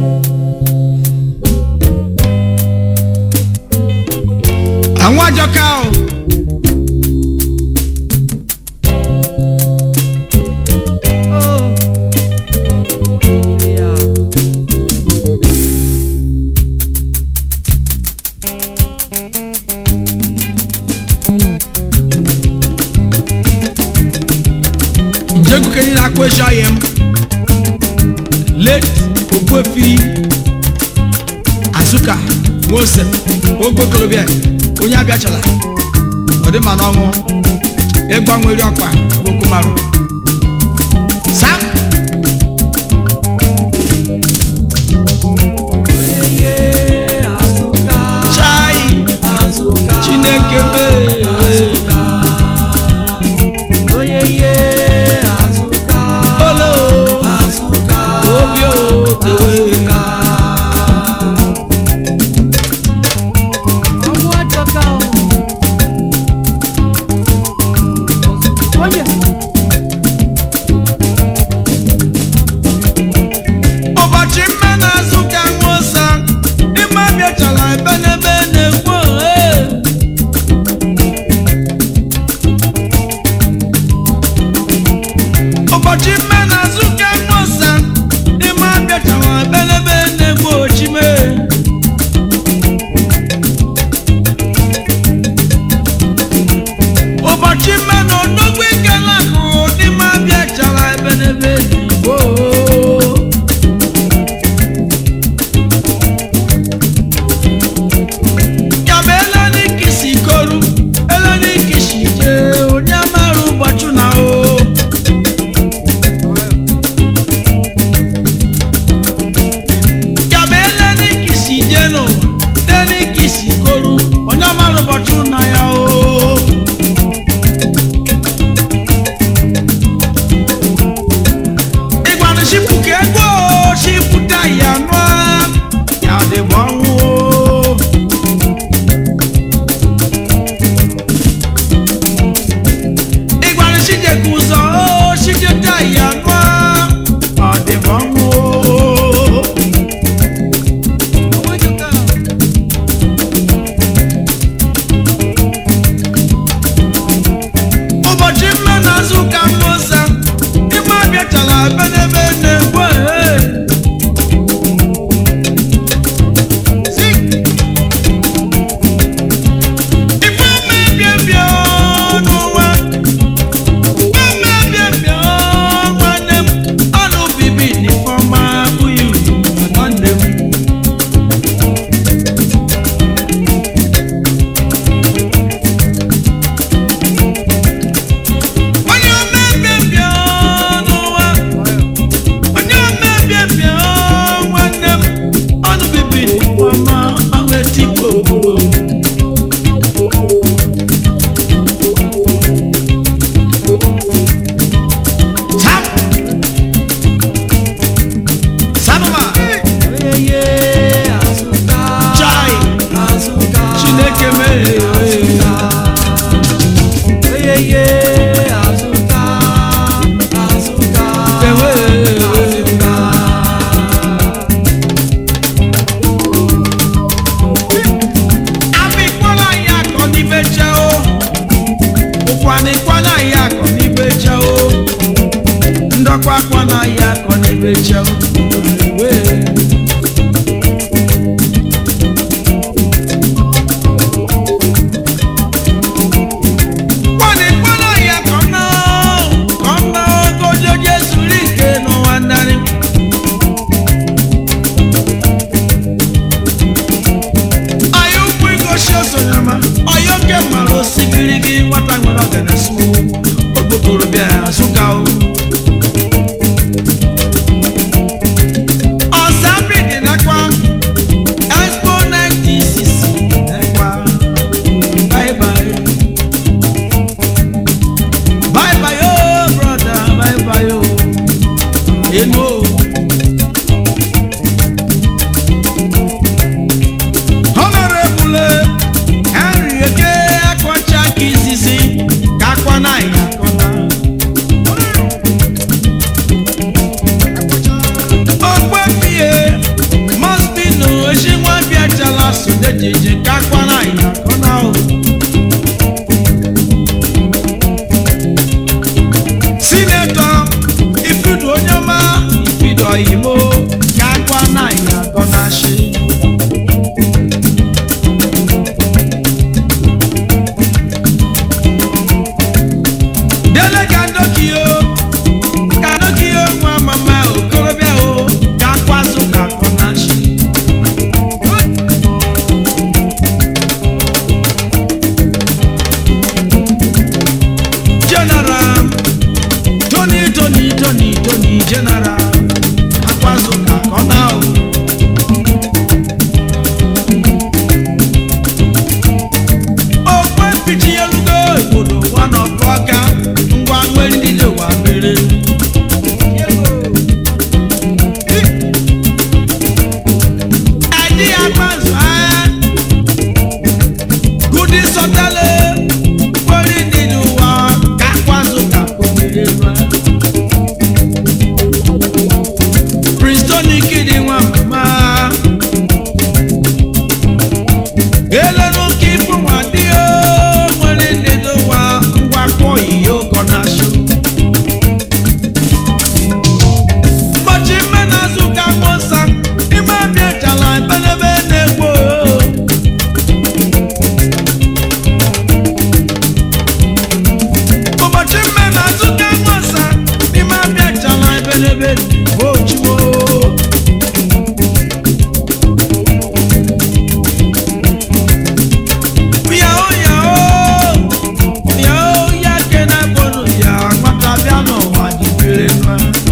àwọn àjọká o. ìjẹ́gun kẹ́ni náà kó ẹ̀ṣọ́ ayẹ̀m late ogbuefi azuka mose ogbokorobịa onye abịachala ọdịmma n'ọnwụ ịgbanwere ọkpa bokomarụ sam chai chineke mee olo obi otewe ụbọchị mme na-azụ ka nwosa ịma bịachala ebe n'ebe na-ekwu ohe ụbọchị mme na-azụ ka nwosa ịma bịachala ebe n'ebe na-ekwu ochime ụbọchị mme na odogwu ikele akụrụ n'ime bịachala ebe n'ebe na-ekwu Yaba eleni kisi koru, eleni kisi je, onye amarụ ụbọchị na o. Yaba eleni kisi je no, eleni kisi koru, onye amarụ ụbọchị na ya o. Ịgwanụ shipụ ka ego shipụta ya nụọ, ya dị bụ ọnwụ o. ịgwara chijeka ụzọ o chijeta ya nụọ ọ dị m ọnwụ ụbọchị mme na azụ ka mmosa ime abịachala benebe na-egbu ehe ife mebiebie n'ụwa mebiebie nwanne m ọnụ bibi n'ifeọma abụghị uru nwanne m onye mebiebie n'ụwa onye mebiebie nwanne m ọnụ bibi n'ifeọma ahụ etikpo obodo Sam. Sanuma. Chai. Chineke mee. Ewe. Amikwala ya akọ n'ibe jẹ́ o. Ụkwana ịkwala ya akọ n'ibe jẹ́ o. Ndọkwa akwana ya akọ n'ibe jẹ́ o. Ewe. Ụkwana ịkwala ya akọ na o. Kọ na ogojo Jesu rike n'ụwa narị. Anyị ụkwụ igosi osonyama, ọyọ nke mara osigiri gị nwata nwere ọganasi okpokoro bịa azụka o. ejije kakwa na ya kọna o sinetọ ifidu onye ọma ifidu oyimo kakwa na ya kọna shi dele ka ndokio ka ndokio nwa mama okorobịa o kakwa azụ ka kọna shi general tony tony tony tony general akwazu ka kọna o. okwe mpichi elugo obodo nwana ọkụ ọka ngwa nwere ndị ụwa mere ẹdí akwazu ẹ kudi sọtẹlẹ wọlé nínú wa kakwazu kakomere wa. prince tony kidi nwa mama elenu kí fún wa dí o wọlé nínú wa ngwa kọ iye ọkọ náà ṣu. mbọchị mmena zụka mọsa ime abịa chala ebelebe na-egbo ụbọchị mmena zụka mọsa ime abịa chala ebelebe ojuo yahoo yahoo yahoo ya kena bonu ya nwata bịa n'ụwa dịbere nwa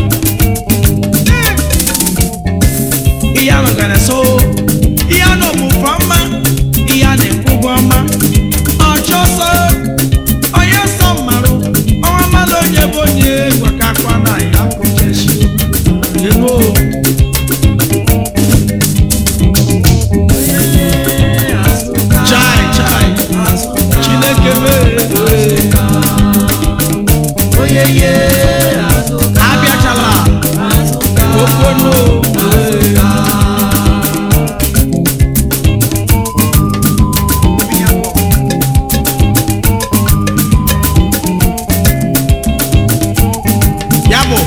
ihe ahụ gara so ihe ahụ bụ fọmma ihe a na-ekwu ụgwọ ọma ọchọ sọ onye sọ mmarụ ọnwa mmadụ onye bụ onye gwakakwa na ya kwụchechi ego chai chai chineke mee abịachala okwono ya bụ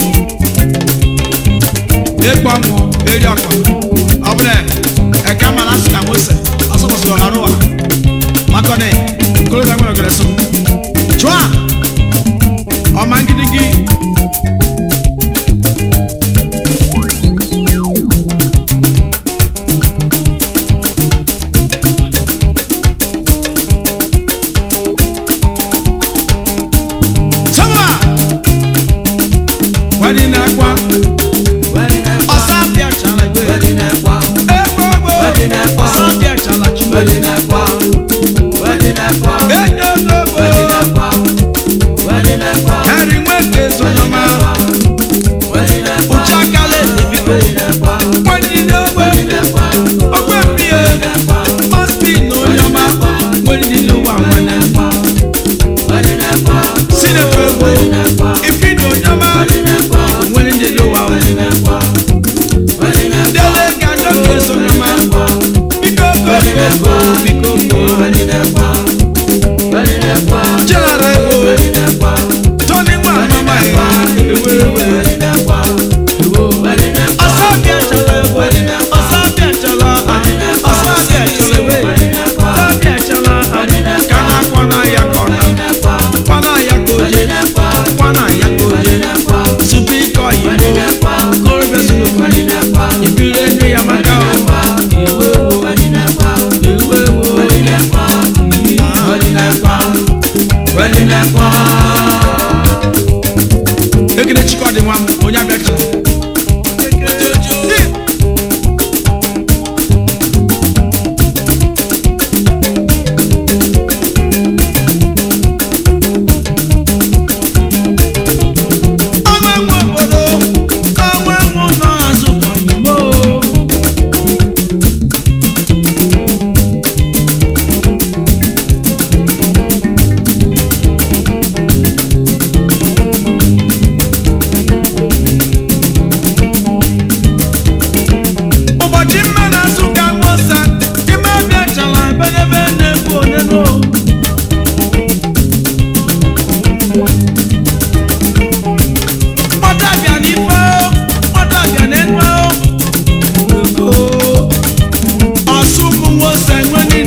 ịkpọ mụ eri ọkpa ọ bụla eke mara asị ka mose asọkwasị ọha rụwa makọni nkorobịa nwere ogere so chụa ọma ngidigi sọmụa wedị na-akwa ọsa bịa chala egbe egbe egbe ọsa bịa chala chimere enyo n'ogbo eri nweke zonoma ụchakala ezebiko nwanyị n'ogbe ogbe mmiri ọspi na onye ọma nwere ndị n'ụwa nwere sinetọ egbo ifi na onye ọma nwere ndị n'ụwa nwere dele ka ndoke zonoma biko biko biko biko jara egbo tony nwa mama ya ewerewe ọsọ bịa chala egbe ọsọ bịa chala ọsọ bịa chala egbe ọsọ bịa chala ka na kwana ya kọna kwana ya koje kwana ya koje supi kọ yibo kọrọbẹ sunu ibire enu ya maka o ewe wo ewe wo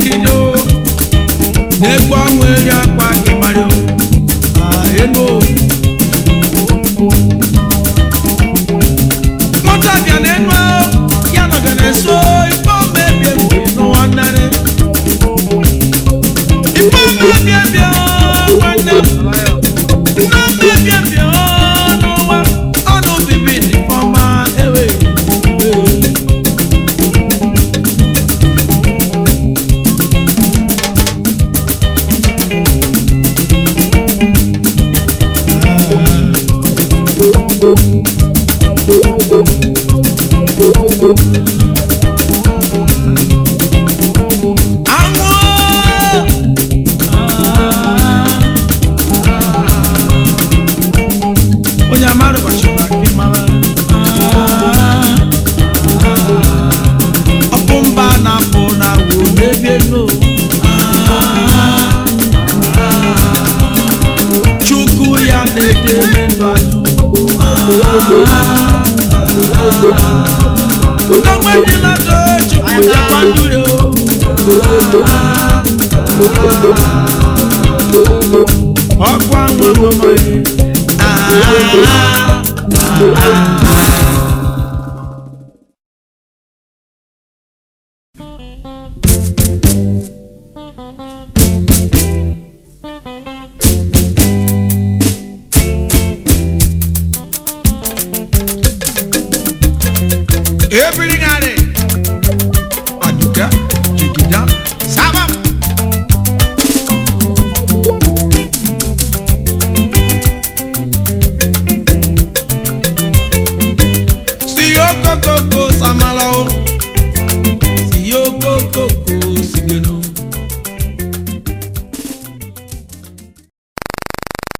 gidi o egwu ọnwụ eri akpa gị mara o Ah, elu o nwata bịa n'enu ahụ ya nọga na-eso ife ọma ebie ebie n'ụwa nnarị ife ọma ebie ebie o, nwanne m ife ọma ebie ebie o, n'ụwa ọnụ bibi dị ọma ewe anwụ onye amarụ gbachara gị mara ọkụ mba na-apụ na wo n'ebe elu chukwu ya na-edere ndụ azụ Ndọgba dị na do chukwu ya kwadoro ọkụ anwụ ọmụmụ ebiri narị aduka jigida sábà. sí okokoko samala o